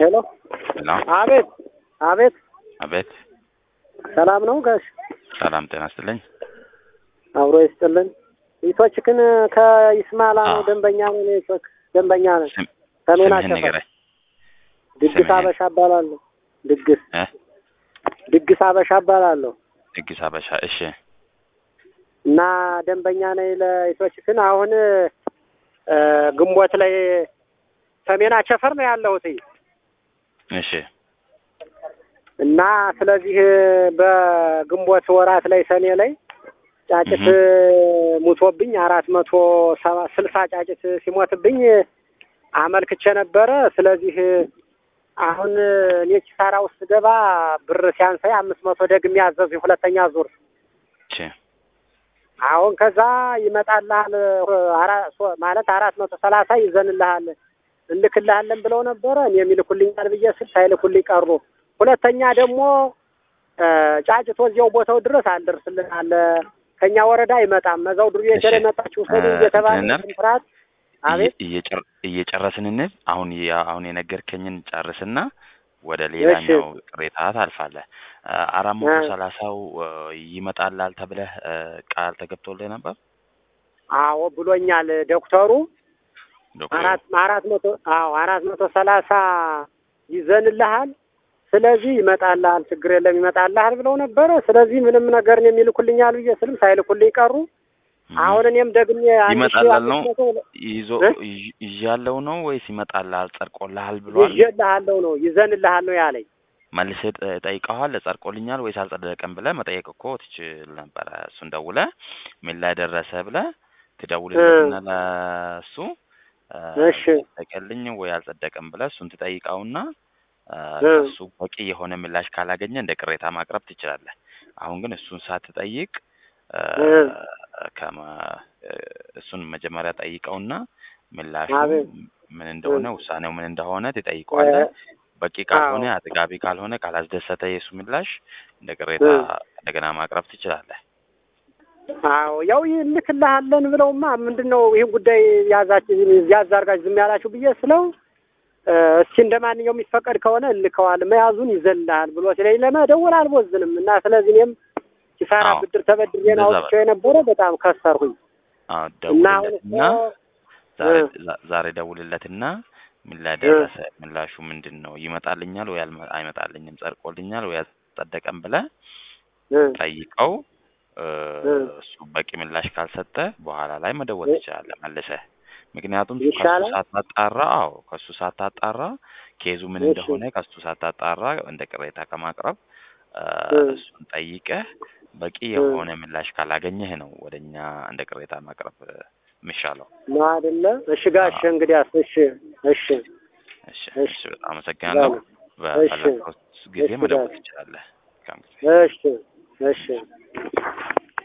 ሄሎ ሄሎ አቤት አቤት አቤት ሰላም ነው ጋሽ ሰላም ጤና ይስጥልኝ አብሮ ይስጥልን ይቶች ግን ከይስማላ ነው አዎ። ደንበኛ ነው ይቶች ደንበኛ ነው ስም ሰሜን ስምህን አሸፈር ንገረኝ ድግስ ስምህን? አበሻ እባላለሁ ድግስ እ ድግስ አበሻ እባላለሁ ድግስ አበሻ እሺ እና ደንበኛ ነኝ ለይቶች ግን አሁን እ ግንቦት ላይ ሰሜን አቸፈር ነው ያለሁት እሺ እና ስለዚህ በግንቦት ወራት ላይ ሰኔ ላይ ጫጭት ሙቶብኝ አራት መቶ ሰባ ስልሳ ጫጭት ሲሞትብኝ አመልክቼ ነበረ። ስለዚህ አሁን እኔ ኪሳራ ውስጥ ገባ ብር ሲያንሳይ አምስት መቶ ደግሜ ያዘዙ ሁለተኛ ዙር እሺ አሁን ከዛ ይመጣልሃል አራ- ሶ- ማለት አራት መቶ ሰላሳ ይዘንልሃል እንልክልሃለን ብለው ነበረ። እኔም ይልኩልኛል ብዬ ስል ሳይልኩልኝ ቀሩ። ሁለተኛ ደግሞ እ ጫጭቶ እዚያው ቦታው ድረስ አልደርስልን አለ። ከኛ ወረዳ አይመጣም መዛው ዱር ቤት እሺ። መጣችሁ ሰዱ እ እየተባለ እንትን እናድርግ? ፍርሃት አቤት እየ- እየጨር- እየጨረስን እንሂድ። አሁን የ- አሁን የነገርከኝን ጨርስና ወደ ሌላኛው ቅሬታ ታልፋለህ። እ አራት መቶ እ ሰላሳው እ ይመጣላል ተብለህ እ ቃል ተገብቶልህ ነበር አዎ ብሎኛል ዶክተሩ ዶክተሩ? አራት አራት መቶ አዎ አራት መቶ ሰላሳ ይዘንልሃል ስለዚህ ይመጣልሃል ችግር የለም ይመጣልሃል ብለው ነበረ ስለዚህ ምንም ነገር ነው የሚልኩልኛል ብዬ ስልም ሳይልኩልኝ ቀሩ እም። አሁን እኔም ደግሜ አንድ ሺህ ይመጣላል ነው አምስት መቶ ይዞ እ? ይ- ይዣለው ነው ወይስ ይመጣልሃል ጸድቆልሃል ብሏል? ይዤልሃለሁ ነው ይዘንልሃል ነው ያለኝ መልሰህ ጠ- ጠይቀዋል ጸድቆልኛል ወይስ አልጸደቀም ብለህ መጠየቅ እኮ ትችል ነበረ። እሱን ደውለህ ምን ላይ ደረሰ ብለህ ትደውልለትና ለእሱ እ እሺ ጸደቀልኝ ወይ አልጸደቀም ብለህ እሱን ትጠይቀውና እ እ ከእሱ በቂ የሆነ ምላሽ ካላገኘ እንደ ቅሬታ ማቅረብ ትችላለህ። አሁን ግን እሱን ሳትጠይቅ እ እ ከመ- እ እሱን መጀመሪያ ጠይቀውና ምላሹ አቤት ምን እ እንደሆነ ውሳኔው ምን እንደሆነ እ ትጠይቀዋለህ። በቂ ካልሆነ አዎ አጥጋቢ ካልሆነ ካላስደሰተ የእሱ ምላሽ እንደ ቅሬታ እ እንደገና ማቅረብ ትችላለህ። አዎ ያው ይልክልሃለን ብለውማ ምንድን ነው ይህን ጉዳይ ያዛችሁ ያዝ አድርጋችሁ ዝም ያላችሁ ብዬ ስለው እ እስኪ እንደ ማንኛውም የሚፈቀድ ከሆነ እልከዋል መያዙን ይዘልሃል ብሎ ሲለኝ ለመደወል አልቦዝንም እና ስለዚህ እኔም ኪሳራ አዎ ብድር ተበድሬ ነው እንደዛ አውጥቼው በል። የነበረ በጣም ከሰርሁኝ አዎ እና አሁን እኮ ደውልለትና ዛሬ እ ዛ- ዛሬ ደውልለትና ምን ላይ እ ደረሰ፣ ምላሹ ምንድን ነው፣ ይመጣልኛል ወይ አልመ- አይመጣልኝም፣ ጸድቆልኛል ወይ አልጸደቀም ብለህ እ ጠይቀው። እ እ እሱ በቂ ምላሽ ካልሰጠ በኋላ ላይ መደወል እ ትችላለህ መልሰህ። ምክንያቱም ከሱ ይሻላል። ሳታጣራ፣ አዎ ከሱ ሳታጣራ ኬዙ ምን እሺ እንደሆነ ከሱ ሳታጣራ እንደ ቅሬታ ከማቅረብ እ እ እሱን ጠይቀህ በቂ እ የሆነ ምላሽ ካላገኘህ ነው ወደ እኛ እንደ ቅሬታ ማቅረብ እ የሚሻለው። ነው አይደለ? እሺ ጋሽ አዎ እንግዲያስ እሺ እሺ እሺ እሺ እሺ፣ በጣም አመሰግናለሁ። በሉ እሺ በፈለግከው ጊዜ እሺ መደወል ጋሽ ትችላለህ። መልካም ጊዜ። እሺ እሺ